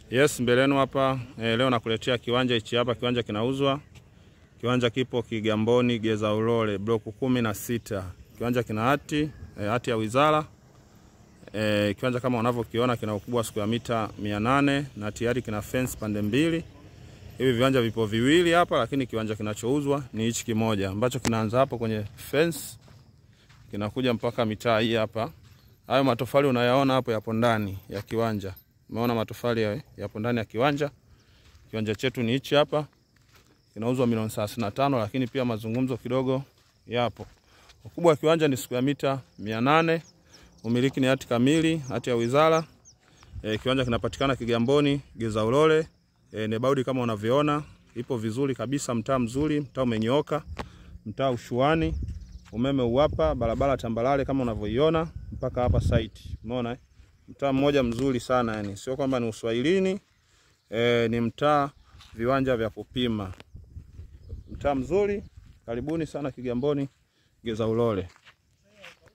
Yes, mbele yenu hapa e, leo nakuletea kiwanja hichi hapa. Kiwanja kinauzwa. Kiwanja kipo Kigamboni Geza Ulole bloku kumi na sita. Kiwanja kina hati e, hati ya wizara e, kiwanja kama unavyokiona kina ukubwa siku ya mita 800 na tayari kina fence pande mbili. Hivi viwanja vipo viwili hapa, lakini kiwanja kinachouzwa ni hichi kimoja ambacho kinaanza hapo kwenye fence kinakuja mpaka mitaa hii hapa. Hayo matofali unayaona hapo yapo ndani ya kiwanja. Umeona matofali yapo ndani ya kiwanja. Kiwanja chetu ni hichi hapa, kinauzwa milioni thelathini na tano, lakini pia mazungumzo kidogo yapo. Ukubwa wa kiwanja ni siku ya mita mia nane. Umiliki ni hati kamili, hati ya wizara. E, kiwanja kinapatikana Kigamboni Geza Ulole. E, nebaudi kama unavyoona ipo vizuri kabisa, mtaa mzuri, mtaa umenyooka, mtaa ushuani, umeme uwapa, barabara tambalale kama unavyoiona mpaka hapa site. Umeona eh? Mtaa mmoja mzuri sana yani, sio kwamba ni uswahilini e, ni mtaa viwanja vya kupima, mtaa mzuri. Karibuni sana Kigamboni Geza Ulole.